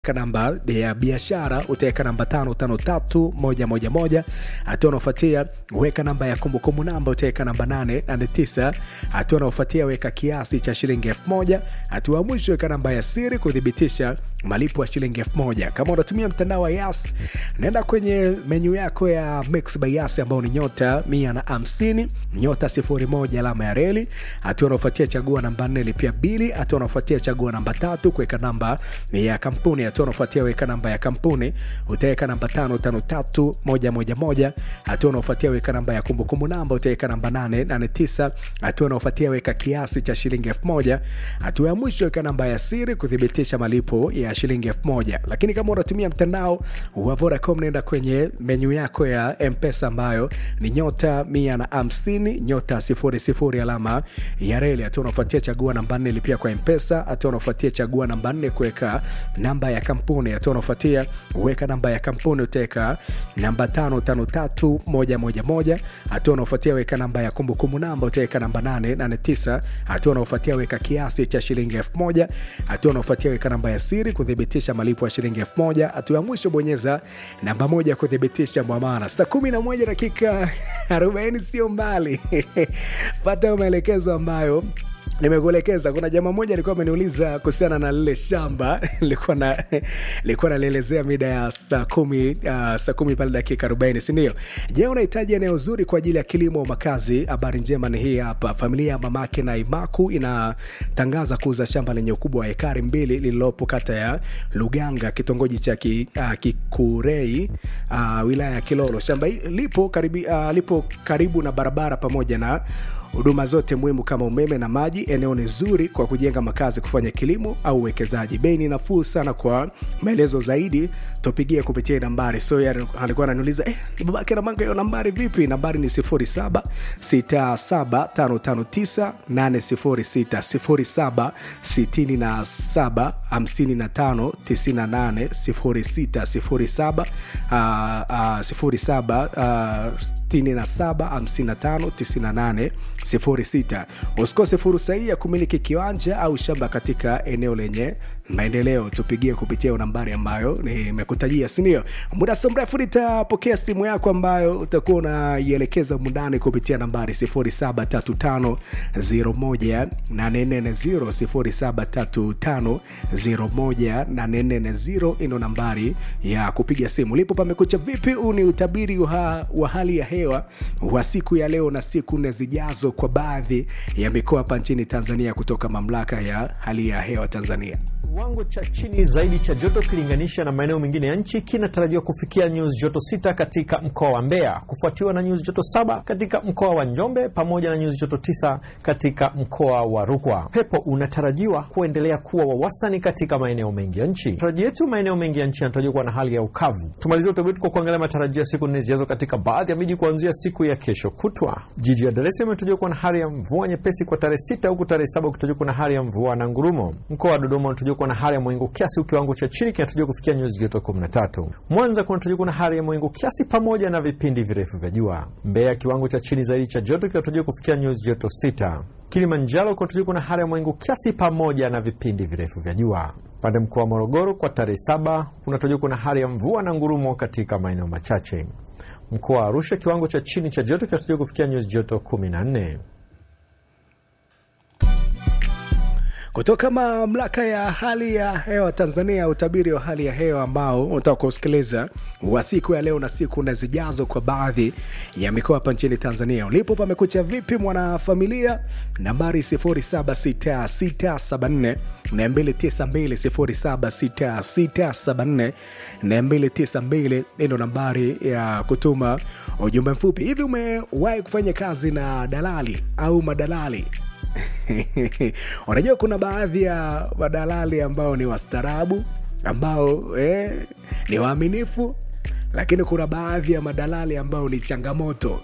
namba ya biashara utaweka namba tano tano tatu moja moja moja. Hatua unaofuatia weka namba ya kumbukumbu namba utaweka namba nane nane tisa. Hatua unaofuatia weka kiasi cha shilingi elfu moja. Hatua ya mwisho weka namba ya siri kuthibitisha malipo ya shilingi elfu moja. Kama unatumia mtandao wa Yas, naenda kwenye menyu yako ya Mix by Yas ambao ni nyota mia na hamsini nyota sifuri moja alama ya reli. Hatua unaofuatia chagua namba nne lipia bili. Hatua unaofuatia chagua namba tatu kuweka namba ya kampuni. Hatua unaofuatia weka namba ya kampuni utaweka namba tano tano tatu moja moja moja. Hatua unaofuatia weka namba ya kumbukumbu namba utaweka namba nane nane tisa. Hatua unaofuatia weka kiasi cha shilingi elfu moja. Hatua ya mwisho weka namba ya siri kuthibitisha malipo ya shilingi elfu moja. Lakini kama unatumia mtandao wa Vodacom, nenda kwenye menyu yako ya Mpesa ambayo ni nyota mia na hamsini nyota sifuri sifuri alama ya reli. Hatua unaofuatia chagua namba nne lipia kwa Mpesa. Hatua unaofuatia chagua namba nne kuweka namba ya kampuni. Hatua unaofuatia weka namba ya kampuni utaweka namba tano tano tatu moja moja moja. Hatua unaofuatia weka namba ya kumbukumbu namba utaweka namba nane nane tisa. Hatua unaofuatia weka kiasi cha shilingi elfu moja. Hatua unaofuatia weka namba ya siri kuthibitisha malipo ya shilingi elfu moja. Hatua ya mwisho bonyeza namba moja kuthibitisha mwamara. Saa kumi na moja dakika arobaini sio mbali pata maelekezo ambayo nimekuelekeza. Kuna jamaa mmoja alikuwa ameniuliza kuhusiana na lile shamba likuwa na likuwa nalielezea mida ya saa kumi uh, saa kumi pale dakika arobaini sindio? Je, unahitaji eneo zuri kwa ajili ya kilimo makazi? Habari njema ni hii hapa. Familia ya mamake na Imaku inatangaza kuuza shamba lenye ukubwa wa ekari mbili lililopo kata ya Luganga, kitongoji cha ki, uh, Kikurei uh, wilaya ya Kilolo. Shamba lipo karibu, uh, lipo karibu na barabara pamoja na huduma zote muhimu kama umeme na maji. Eneo ni zuri kwa kujenga makazi, kufanya kilimo au uwekezaji. Bei ni nafuu sana. Kwa maelezo zaidi tupigie kupitia nambari. So yeye alikuwa ananiuliza eh, babake na manga hiyo nambari vipi? Nambari ni 07 67559 806 07 67 55 98 06 07 07 67 55 98 06. Usikose fursa hii ya kumiliki kiwanja au shamba katika eneo lenye maendeleo. Tupigie kupitia nambari ambayo nimekutajia, sindio? Muda si mrefu nitapokea simu yako ambayo utakuwa unaielekeza mundani kupitia nambari 0735018440 0735018440 ino nambari ya kupiga simu. Lipo pamekucha vipi? Huu ni utabiri wa, wa hali ya hewa wa siku ya leo na siku nne zijazo kwa baadhi ya mikoa hapa nchini Tanzania kutoka mamlaka ya hali ya hewa Tanzania. Kiwango cha chini zaidi cha joto ukilinganisha na maeneo mengine ya nchi kinatarajiwa kufikia nyuzi joto sita katika mkoa wa Mbeya, kufuatiwa na nyuzi joto saba katika mkoa wa Njombe pamoja na nyuzi joto tisa katika mkoa wa Rukwa. Pepo unatarajiwa kuendelea kuwa wa wastani katika maeneo mengi ya nchi. Tarajio yetu maeneo mengi ya nchi yanatarajiwa kuwa na hali ya ukavu. Tumalizia utabiri wetu kwa kuangalia matarajio ya siku nne zijazo katika baadhi ya miji kuanzia siku ya kesho kutwa. Jiji la Dar es Salaam inatarajiwa kuwa na hali ya mvua nyepesi kwa tarehe sita huku tarehe saba ukitarajiwa kuwa na hali ya mvua na ngurumo. Mkoa wa Dodoma unatarajiwa kuwa na hali ya mawingu kiasi huku kiwango cha chini kinatarajiwa kufikia nyuzi joto 13. Mwanza kunatarajiwa kuwa na hali ya mawingu kiasi pamoja na vipindi virefu vya jua. Mbeya kiwango cha chini zaidi cha joto kinatarajiwa kufikia nyuzi joto 6. Kilimanjaro kunatarajiwa kuwa na hali ya mawingu kiasi pamoja na vipindi virefu vya jua. Pande mkoa wa Morogoro kwa tarehe saba kunatarajiwa kuwa na hali ya mvua na ngurumo katika maeneo machache. Mkoa wa Arusha kiwango cha chini cha joto kinatarajiwa kufikia nyuzi joto 14. kutoka mamlaka ya hali ya hewa Tanzania, utabiri wa hali ya hewa ambao unataka kusikiliza wa siku ya leo na siku na zijazo kwa baadhi ya mikoa hapa nchini Tanzania. Ulipo pamekucha vipi, mwanafamilia? Nambari 076674 292 076674 ndio nambari ya kutuma ujumbe mfupi. Hivi umewahi kufanya kazi na dalali au madalali? Unajua, kuna baadhi ya madalali ambao ni wastaarabu ambao eh, ni waaminifu, lakini kuna baadhi ya madalali ambao ni changamoto.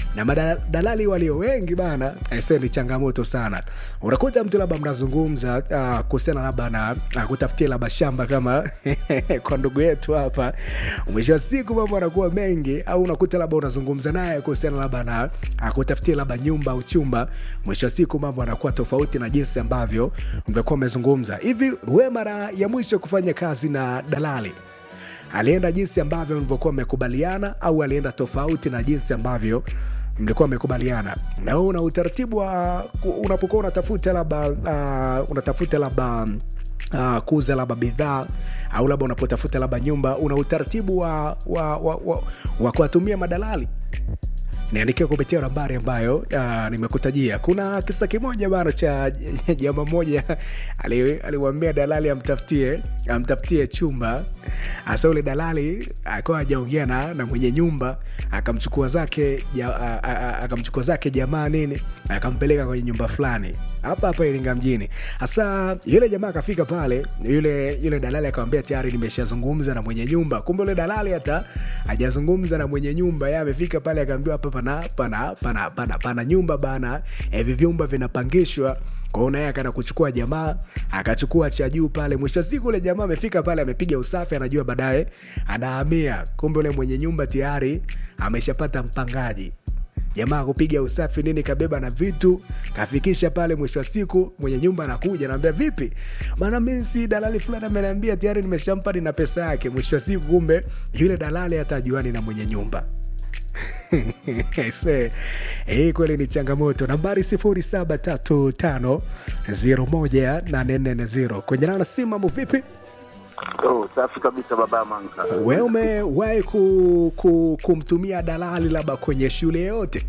na madalali walio wengi bana aise ni changamoto sana unakuta mtu labda mnazungumza uh, kuhusiana labda na uh, kutafutia labda shamba kama kwa ndugu yetu hapa mwisho wa siku mambo anakuwa mengi au unakuta labda unazungumza naye kuhusiana labda na uh, kutafutia labda nyumba au chumba mwisho wa siku mambo anakuwa tofauti na jinsi ambavyo mvekuwa umezungumza hivi we mara ya mwisho kufanya kazi na dalali alienda jinsi ambavyo mlivyokuwa mmekubaliana au alienda tofauti na jinsi ambavyo mlikuwa mmekubaliana na wewe una utaratibu wa unapokuwa unatafuta labda uh, unatafuta labda uh, kuuza labda bidhaa au labda unapotafuta labda nyumba una utaratibu wa, wa, wa, wa, wa kuwatumia madalali niandikia kupitia nambari ambayo uh, nimekutajia kuna kisa kimoja bana cha jama moja aliwambia dalali amtafutie amtafutie chumba hasa ule dalali akawa ajaongea na, na mwenye nyumba akamchukua zake ja, a- a- a- akamchukua zake jamaa nini akampeleka kwenye nyumba fulani hapa hapa iringa mjini hasa yule jamaa akafika pale yule yule dalali akamwambia tayari nimeshazungumza na mwenye nyumba kumbe yule dalali hata hajazungumza na mwenye nyumba ye amefika pale akaambiwa hapa pana pana pana pana, pana nyumba bana hivi vyumba vinapangishwa kwao naye akaenda kuchukua jamaa akachukua cha juu pale mwisho wa siku ule jamaa amefika pale amepiga usafi anajua baadaye anahamia kumbe ule mwenye nyumba tayari ameshapata mpangaji jamaa kupiga usafi nini kabeba na vitu kafikisha pale mwisho wa siku mwenye nyumba anakuja naambia vipi maana mi si dalali fulani ameniambia tayari nimeshampa na pesa yake mwisho wa siku kumbe yule dalali hatajuani na mwenye nyumba Se, hii kweli ni changamoto nambari 735 kwenye nana si mambo vipi Oh, safi kabisa baba Manka. we umewahi ku, ku, kumtumia dalali labda kwenye shule yoyote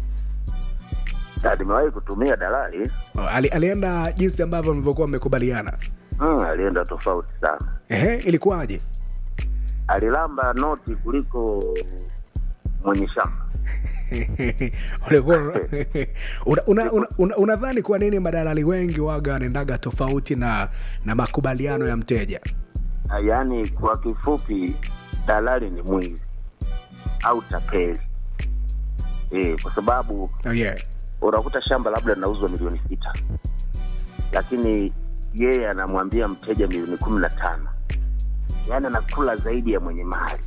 Na nimewahi kutumia dalali Ali, alienda jinsi ambavyo mlivyokuwa mmekubaliana mm, alienda tofauti sana, Ehe, ilikuwaje alilamba noti kuliko mwenye shamba. Ulikuwa- una- una- una- una- unadhani kwa nini madalali wengi waga wanaendaga tofauti na na makubaliano ya mteja Ah, Yaani kwa kifupi, dalali ni mwizi au tapeli e, kwa sababu oh, yeah. unakuta shamba labda linauzwa milioni sita lakini yeye anamwambia mteja milioni kumi na tano yaani anakula zaidi ya mwenye mali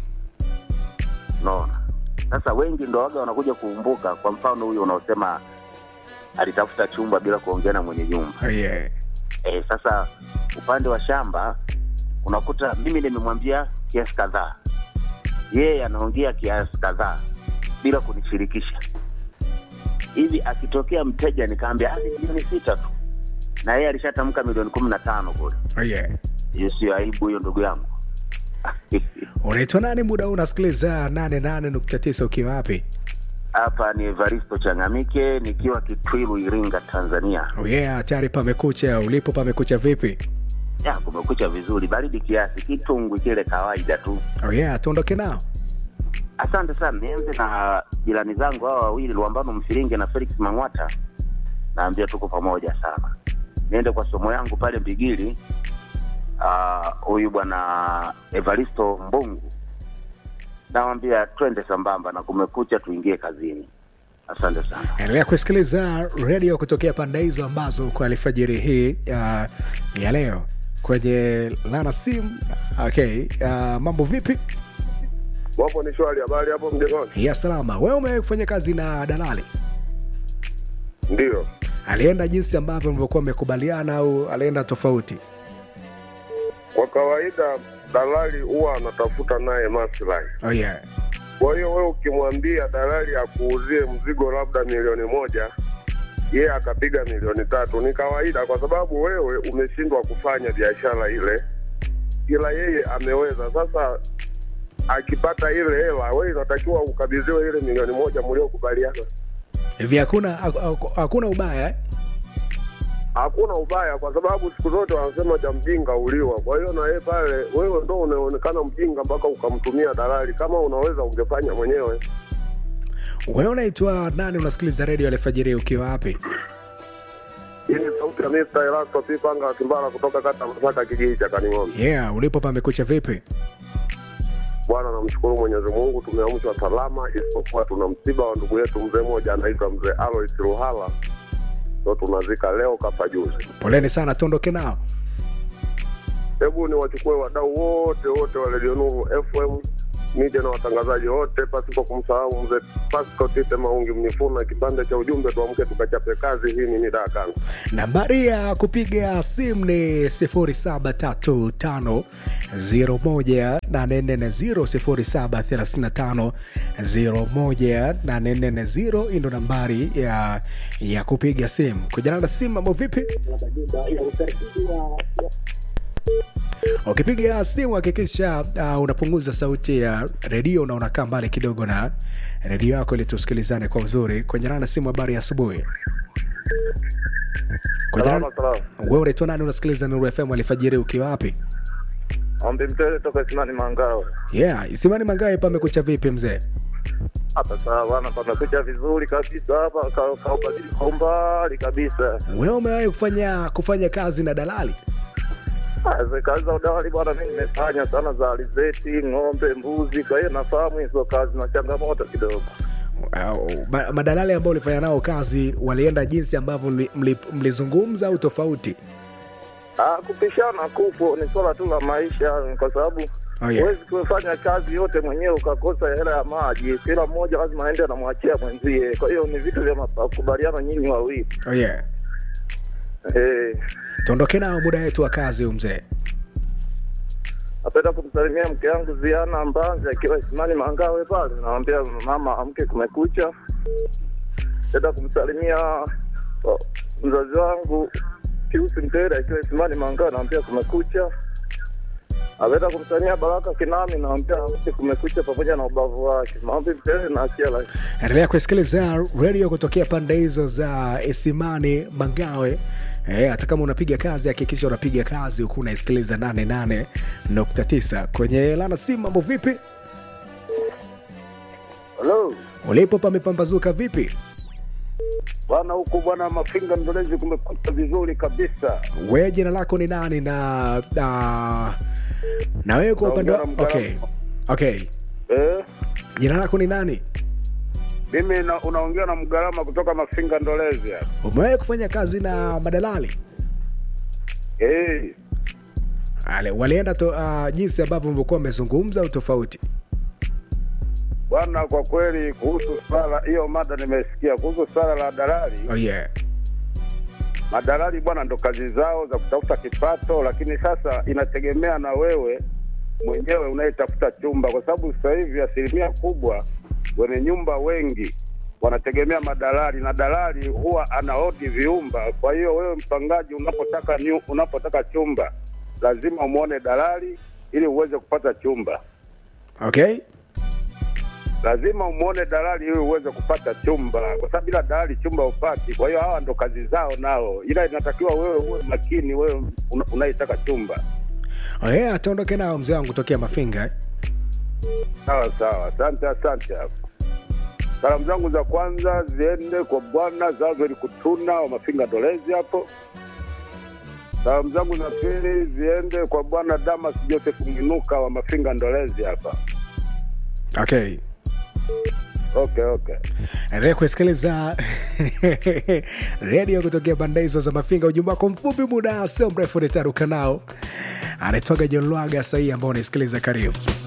unaona sasa wengi ndo waga wanakuja kuumbuka kwa mfano huyo unaosema alitafuta chumba bila kuongea na mwenye nyumba Oh, yeah. e, sasa upande wa shamba unakuta mimi nimemwambia kiasi kadhaa yeye anaongea kiasi kadhaa bila kunishirikisha hivi akitokea mteja nikaambia "Ah, ni milioni sita tu na yeye alishatamka milioni kumi na tano kule Oh, yeah. hiyo sio aibu hiyo ndugu yangu unaitwa nani muda huu unasikiliza 88.9 ukiwa wapi hapa ni evaristo changamike nikiwa kitwilu iringa tanzania oh, yeah, tayari pamekucha ulipo pamekucha vipi ya kumekucha vizuri baridi kiasi kitungwi kile kawaida tu oh, yeah, tuondoke nao Asante sana. Nianze na jirani zangu hawa wawili Luambano Mfiringe na Felix Mang'wata, naambia tuko pamoja sana. Niende kwa somo yangu pale Mbigili, ah, huyu bwana Evaristo Mbungu, nawambia twende sambamba na kumekucha, tuingie kazini. Asante sana. endelea kusikiliza redio kutokea pande hizo ambazo kwa alfajiri hii uh, ya leo kwenye lana sim okay uh, mambo vipi Wapo ni shwari, habari hapo mjengoni? ya salama wewe umewahi kufanya kazi na dalali Ndio, alienda jinsi ambavyo mlivyokuwa mmekubaliana au alienda tofauti kwa kawaida dalali huwa anatafuta naye maslahi. oh, yeah. Kwa hiyo wewe ukimwambia dalali akuuzie mzigo labda milioni moja, yeye akapiga milioni tatu, ni kawaida, kwa sababu wewe umeshindwa kufanya biashara ile, ila yeye ameweza. Sasa akipata ile hela, wewe inatakiwa ukabidhiwe ile milioni moja mliokubaliana. hivi hakuna haku- hakuna ubaya eh? hakuna ubaya kwa sababu siku zote wanasema cha mjinga uliwa. Kwa hiyo na yeye pale, wewe ndo unaonekana mjinga mpaka ukamtumia dalali. Kama unaweza ungefanya mwenyewe. wewe unaitwa nani unasikiliza redio alfajiri ukiwa wapi Hii ni sauti ya Mr. Elasto P. Panga wa Kimbala kutoka kata Masaka, kijiji cha Kaning'ombe. yeah ulipo pamekucha vipi Bwana, tunamshukuru Mwenyezi Mungu tumeamshwa salama, isipokuwa tuna msiba wa ndugu yetu mzee mmoja anaitwa mzee Alois Ruhala, ndo tunazika leo kafa juzi. Poleni sana, tuondoke nao. Hebu ni wachukue wadau wote wote wa Radio Nuru FM media na watangazaji wote, pasipo kumsahau mzee Pascal Tite Maungi Mnifuna, kipande cha ujumbe, tuamke tukachape kazi. Hii ni Nidaa Kanga. Nambari ya kupiga simu ni 0735018440 0735018440 hii ndo nambari ya, ya kupiga simu. Kujana na simu, mambo vipi? Ukipiga simu hakikisha uh, unapunguza sauti ya redio na unakaa mbali kidogo na redio yako ili tusikilizane kwa uzuri. Kwenye na simu, habari ya asubuhi. Kwenye Salama nana- salama. wewe unaitwa nani? Unasikiliza Nuru FM alfajiri ukiwa wapi? Ombi mtele toka Simani Mangawe. Yeah, Isimani Mangawe, pamekucha vipi mzee? Hapa sawa bwana, pamekucha vizuri kabisa hapa, ka- kaubadili kwa umbali kabisa. Wewe umewahi kufanya kufanya kazi na dalali? Ah, ze- Kazi za udawali bwana, mi nimefanya sana za alizeti, ng'ombe, mbuzi, kwa hiyo nafahamu hizo kazi na changamoto kidogo. Uh, ma- madalali ambao ulifanya nao kazi walienda jinsi ambavyo mli- mli- mlizungumza au tofauti? Ah, kupishana kupo ni swala tu la maisha, kwa sababu Oh, yeah. huwezi kufanya kazi yote mwenyewe ukakosa hela ya maji. Kila mmoja lazima aende anamwachia mwenzie, kwa hiyo ni vitu vya makubaliano nyinyi wawili. Oh, yeah. Eh, Tuondoke nao muda wetu wa kazi huu mzee. napenda kumsalimia mke wangu Ziana Mbanzi akiwa Isimani Mangawe pale, namwambia mama, amke, kumekucha. Napenda kumsalimia oh, mzazi wangu Piusi Mtere akiwa Isimani Mangawe, namwambia kumekucha. Napenda kumsalimia Baraka Kinami, namwambia amke, kumekucha, pamoja na ubavu wake. Maombi Mtere na Akiela. endelea kusikiliza redio kutokea pande hizo za Isimani Mangawe. Eh, hata kama unapiga kazi hakikisha unapiga kazi huku unaisikiliza 88.9 kwenye lana simu. Mambo vipi? Halo Ulipo pamepambazuka vipi? bwana, huku bwana Mafinga Ndolezi kumekucha vizuri kabisa. Wewe jina lako ni nani na na, na wewe kwa upande wa Naongea na okay. Okay. Eh, Jina lako ni nani? mimi na, unaongea na Mgarama kutoka Mafinga Ndolezi hapa. Umewahi kufanya kazi na madalali? Eh, Ale, walienda to, uh, jinsi ambavyo mlikuwa mmezungumza au tofauti? bwana, kwa kweli kuhusu swala hiyo mada nimesikia kuhusu swala la dalali. Oh yeah. Madalali bwana, ndo kazi zao za kutafuta kipato, lakini sasa inategemea na wewe mwenyewe unayetafuta chumba, kwa sababu sasa hivi asilimia kubwa wenye nyumba wengi wanategemea madalali, na dalali huwa anaodi viumba. Kwa hiyo wewe mpangaji, unapotaka nyu, unapotaka chumba lazima umwone dalali ili uweze kupata chumba, Okay. lazima umwone dalali ili uweze kupata chumba, kwa sababu bila dalali chumba upati. Kwa hiyo hawa ndo kazi zao nao, ila inatakiwa wewe uwe makini, wewe una- unayetaka chumba. Oh yeah, tuondoke nao mzee wangu tokea Mafinga. eh. Sawa sawa, asante asante. Hapo salamu zangu za kwanza ziende kwa bwana Zaveri Kutuna wa Mafinga Ndolezi hapo. Salamu zangu za pili ziende kwa bwana Damas Joseph Mwinuka wa Mafinga Ndolezi hapa. Okay. Okay, okay. Endelea kusikiliza redio kutokea pande hizo za Mafinga. Ujumbe wako mfupi, muda sio mrefu nitaruka nao. Anaitwaga John Lwaga sahii ambao unaisikiliza. Karibu.